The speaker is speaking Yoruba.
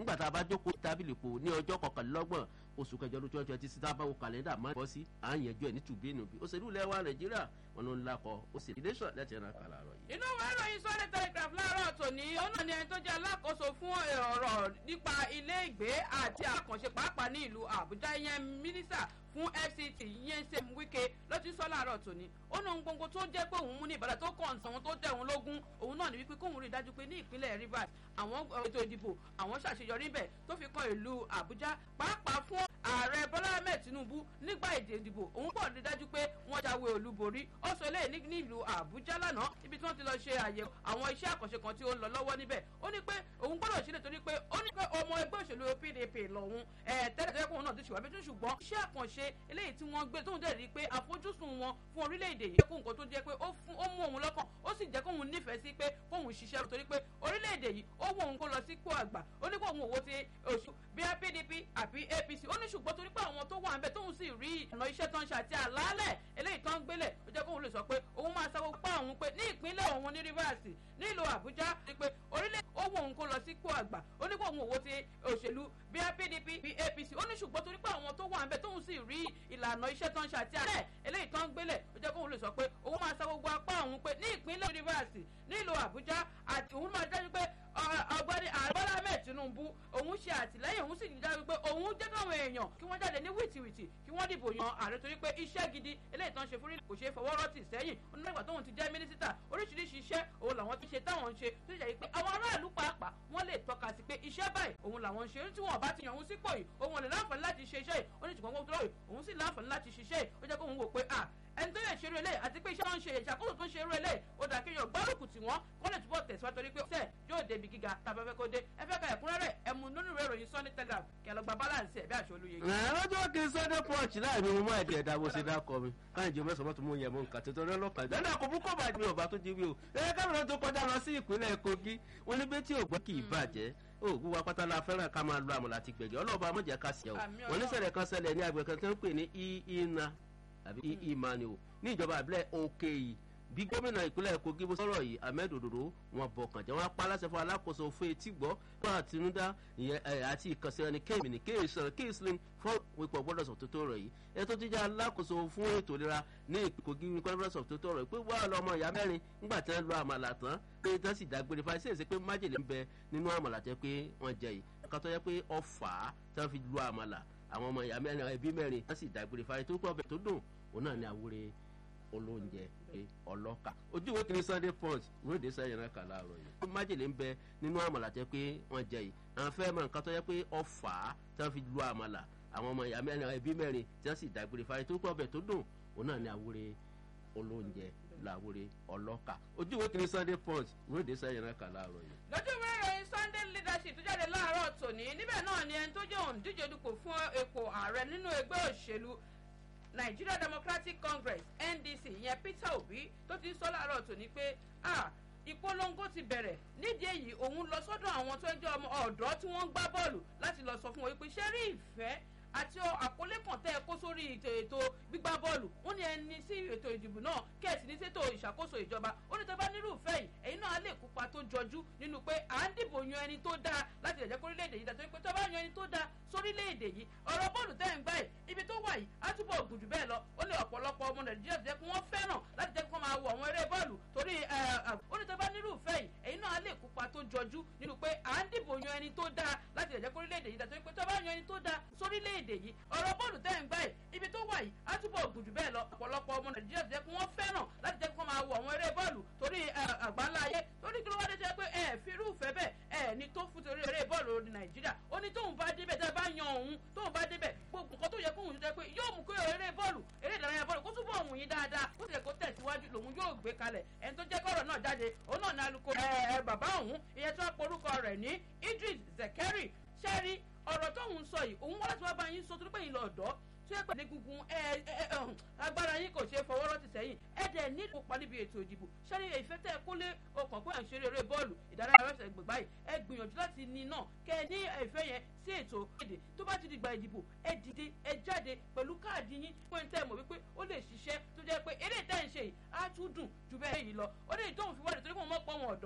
nígbà tá a bá jókòó tábìlì pò ní ọjọ́ kọkànlélọ́gbọ̀n oṣù kẹjọ lójú ọjọ́ tí síta bá wo kàlẹ́ndà máa ń bọ́ sí à ń yẹjọ́ ẹ̀ ní tùbínú bí òṣèlú lẹ́wà nàìjíríà wọn ló ń lakọ ó sì ìdẹ́sọ̀ lẹ́tì ẹ̀rọ kàlà rọ̀ yìí. inú ìwé ìròyìn sunday telegraph láàárọ̀ tòní òun náà ni ẹni tó jẹ́ alákòóso fún ọ̀rọ̀ nípa ilé ìgbé àti àkànṣe pàápàá ní ìlú àbújá ìyẹn mínísà fún fct yẹn ṣe wíkẹ ló ti sọ láàárọ̀ tòní ó ní ohun gbogbo tó jẹ́ pé òun mú ní ìbàdàn tó kàn sí òun tó tẹ̀ òun lógún òun náà ní wípé kóun rí i dájú pé ní ìpínlẹ̀ rivers àwọn ètò ìdìbò àwọn ṣàṣeyọrí bẹ̀ tó fi kan ìlú àbújá pàápàá fún ààrẹ bọ́lá ahmed tinubu nígbà èdè ìdìbò òun pọ̀ rí dájú pé wọ́n jáwé olúborí ó sọ eléyìí ní ìlú àbújá lánàá ibi tí wọ́n ti lọ ṣe àyẹ̀wò àwọn iṣẹ́ àkànṣe kan tí ó ń lọ lọ́wọ́ níbẹ̀ ó ní pé òun gbọ́dọ̀ ṣe nítorí pé ó ní pé ọmọ ẹgbẹ́ òṣèlú pdp lòun tẹ́lẹ̀ tẹ́lẹ̀ kóun náà ti ṣùgbọ́n bí tún ṣùgbọ́n iṣẹ́ àkànṣe eléyìí tí wọ́n gbé tóun dẹ̀ rí i pé àfojúsùn wọn fún orílẹ̀-èdè yìí kó nǹkan tó jẹ́ pé ó mú òun lọ́kàn ó sì jẹ́ kóun nífẹ̀ẹ́ sí pé kóun ṣiṣẹ́ torí pé orílẹ̀-èdè yìí ó wù òun kó lọ sí kó àgbà ó ní kó òun òwò ti oṣù bíi pdp àbí apc ó ní ṣùgbọ́n torí pé àwọn tó wà ń bẹ tóun sì rí ọ̀nà iṣẹ́ tó ń ṣe àti àlàálẹ̀ eléyìí tó ń gbélẹ̀ ó jẹ́ kóun lè sọ pé òun máa sanwó pa òun pé ní ìpínlẹ̀ òun ní rivers nílùú àbújá ni pé orílẹ̀ ó wù òun kó lọ sí kó àgbà ó ní kó òun òwò ti òṣèlú bíi pdp bíi apc ó ní ṣùgbọ́n torí pé àwọn tó wà ń bẹ tóun sì rí ìlànà iṣẹ́ tó ń ṣe àti àlàálẹ̀ eléyìí tó ń gbélẹ̀ ó jẹ́ kóun lè sọ pé òun máa sanwó gbọ́ apá òun pé ní ìpínlẹ̀ rivers nílùú àbújá àti òun máa dájú pé ọgbẹ́ni àbọ́lá ahmed tinubu òun ṣe àtìlẹ́yìn òun sì ní dájú pé òun jẹ́ káwọn èèyàn kí wọ́n jáde ní wìtìwìtì kí wọ́n dìbò yan ààrẹ torí pé iṣẹ́ gidi eléyìí tán ṣe fún kò ṣe fọwọ́ rọ́tì sẹ́yìn onígbà tóun ti jẹ́ mínísítà oríṣiríṣi iṣẹ́ òun làwọn ti ṣe táwọn ń ṣe tó ṣe pé àwọn aráàlú pàápàá wọ́n lè tọ́ka sí pé iṣẹ́ báyìí òun làwọn ń ṣe tí wọ́n bá ti yàn òun sípò yìí òun ò lè láǹfààní láti ṣe iṣẹ́ yìí ó ní ṣùgbọ́n gbogbo òun sì láǹfààní láti ṣiṣẹ́ yìí ó jẹ́ kóun wò pé à ẹni tó yẹ ṣerú eléyìí àti pé iṣẹ́ wọn ń ṣe ìṣàkóso tó ń ṣerú eléyìí ó dà kéèyàn gbárùkù tí wọ́n kọ́ lè túbọ̀ tẹ̀síwájú torí pé ṣe yóò débi gíga tàbí ẹfẹ́ kó dé ẹfẹ́ ka ẹ̀kúnrẹ́rẹ́ ẹmu nínú ìwé ìròyìn sunday telegraph kí ẹ lọ gba balance ẹ̀ bí àṣọ olóye. lọ́jọ́ kí sunday punch láì ní mo máa ẹ̀dẹ̀ ẹ̀dá bó ṣe dákọ̀ mi káyọ̀ jẹ́ mẹ́sàn-án mọ́tò mú yẹ mọ́ nǹkan tuntun rẹ lọ́kàn jẹ́ náà kò bú kọ́ bàjẹ́ mi ọba tó jí wí o ẹ káàmìlà tó kọjá lọ sí ìpínlẹ̀ kogi wọn ní bẹ́ẹ̀ tí ò gbọ́ kì í bàjẹ́ òògùn wa pátá la fẹ́ràn ká máa lo àmọ̀là àti gbẹ̀gẹ́ ọlọ́ọ̀bá mọ̀jẹ̀ ká sí ẹ̀ o wọn ní sẹ̀rẹ̀ kan sẹlẹ̀ ní agbègbè kan tó ń pè ní ìhìnà àbí ìmàní o ní ìjọba àbílẹ̀ òkè yìí bí gómìnà ìpínlẹ̀ kogi bó sọ̀rọ̀ yìí ahmed ododo wọn bọ̀ kàn jẹ́ wọn apá aláṣẹ fún alákòóso fún etí gbọ́ fún àtinúdá àti ìkànsí ẹni kéèmì ní kéèsàn kéèsìn fún wípọ̀ gbọ́dọ̀ sọ tótó rẹ̀ yìí ètò jíjà alákòóso fún ètò ìlera ní kogi conference of tótó rẹ̀ pé wà lọ́mọ ìyá mẹ́rin nígbà tí wọ́n lo àmàlà tán pé tí wọ́n sì dágbére fáyé sí èsì pé májèlé ń bẹ nínú àmàlà jẹ́ pé wọ́n jẹ yìí nǹkan tó yẹ pé ọ̀fà tí wọ́n fi lo àmàlà àwọn ọmọ ìyá mẹ́rin ẹbí mẹ́rin wọ́n sì dágbére fáyé tó pọ̀ ọbẹ̀ tó dùn òun náà ní àwúre olóúnjẹ pé ọlọ́kà ojú ìwé kìíní sunday punch ìwé ìdí sẹ́yìn náà kà láàárọ̀ yìí. májèlé ń bẹ nínú àmàlà jẹ́ pé wọ́n jẹ yìí àwọn fẹ́ mọ nǹkan tó yẹ pé ọ̀fà tí wọ́n fi lu àmàlà àwọn ọmọ ìyá mẹ́rin ẹbí mẹ́rin tí wọ́n sì dágbére fáyé tó pọ̀ ọbẹ̀ tó dùn òun náà ní àwúre olóúnjẹ làwúre ọlọ́kà ojú ìwé kìíní sunday punch ìwé ìdí sẹ́yìn náà kà láàárọ̀ yìí. lójú ìwé ìròyìn sunday leadership tó jáde láàárọ̀ tòní níbẹ̀ náà ni ẹni tó jẹ́ òǹdíje dupò fún ipò ààrẹ nínú ẹgbẹ́ òṣèlú nigeria democratic congress ndc ìyẹn peter obi tó ti ń sọ láàárọ̀ tòní pé ìpolongo ti bẹ̀rẹ̀ nídìí èyí òun lọ sọ́dọ̀ àwọn tó ń jẹ́ ọmọ ọ̀dọ́ tí wọ́n ń gbá bọ́ọ̀lù láti lọ sọ fún wọn pé ṣé rí ìfẹ́ àti àkọlé kan tẹ́ ẹ kó sórí ètò ètò gbígbá bọ́ọ̀lù ó ní ẹni sí ètò ìdìbò náà kẹ́ẹ̀sì ní sètò ìṣàkóso ìjọba ó ní tọ́ba nírúfẹ́ yìí ẹ̀yin náà á lè kópa tó jọjú nínú pé à ń dìbò yan ẹni tó dáa láti lè jẹ́ kó orílẹ̀-èdè yìí dàtọ́ pé tọ́ba yan ẹni tó dáa sórílẹ̀-èdè yìí ọ̀rọ̀ bọ́ọ̀lù tẹ́ ń gbá yìí ibi tó wà yìí á túbọ̀ gùn jù bẹ́ẹ̀ lọ ó ní ọ̀pọ̀lọpọ̀ ọmọ nàìjíríà tó jẹ́ pé wọ́n fẹ́ràn láti jẹ́ kó máa wo àwọn eré bọ́ọ̀lù torí ó ní tọ́ba nírúfẹ́ yìí ẹ̀yin náà á lè kópa tó jọjú nínú pé à ń dìbò yan ẹni tó dáa láti lè jẹ́ kó orílẹ̀-èdè yìí dàtọ́ pé tọ́ba yan ẹni tó dáa sórílẹ̀-èdè yìí ọ̀rọ̀ bọ́ọ̀lù tẹ́ ń gbá yìí ibi tó wà yìí á túbọ̀ gùn jù bẹ́ẹ̀ lọ ọ̀pọ̀lọpọ̀ ọmọ nàìjíríà tó jẹ́ pé wọ́n fẹ́ràn láti jẹ́ kó máa wo àwọn eré bọ́ọ̀lù torí àgbáńlá ayé torí kí ló wá dé jẹ́ pé ẹ fi irúfẹ́ bẹ́ẹ̀ ẹ ní tó fún torí eré bọ́ọ̀lù ní nàìjíríà ó ní tóun bá débẹ̀ tẹ́ bá yan òun tóun bá débẹ̀ gbogbo nǹkan tó yẹ kóun jẹ́ pé yóò mú kó eré bọ́ọ̀lù eré ìdárayá bọ́ọ̀lù kó túbọ̀ òun yín dáadáa kó tilẹ̀ kó tẹ̀síwájú lòun yóò gbé kalẹ̀ ẹni tó jẹ́ kọ́rọ̀ náà jáde òun náà ní alukoro ẹ bàbá òun ìyẹn tó porúkọ rẹ̀ ní idris zekeri ṣẹ́rí ọ̀rọ̀ tóun sọ yìí òun wá láti wá bá yín sọ torí pé yín lọ ọ̀dọ́ tó yẹ pé ní gungun agbára yín kò ṣe é fọwọ́rọ́ ti sẹ́yìn ẹ dẹ̀ nílò pa níbi ètò ìdìbò ṣẹ́ni ìfẹ́ tẹ́ ẹ kó lé ọkàn pé à ń ṣeré eré bọ́ọ̀lù ìdárayá rẹ̀ gbè báyìí ẹ gbìyànjú láti ní náà kẹ́ ẹ ní ìfẹ́ yẹn sí ètò èdè tó bá ti di gba ìdìbò ẹ dìde ẹ jáde pẹ̀lú káàdì yín fún ẹni tẹ́ ẹ mọ̀ wípé ó lè ṣiṣẹ́ tó jẹ́ pé eré tẹ́ ẹ ń ṣe yìí á tún dùn ju bẹ́ẹ̀ yìí lọ ó lè tóun fi wá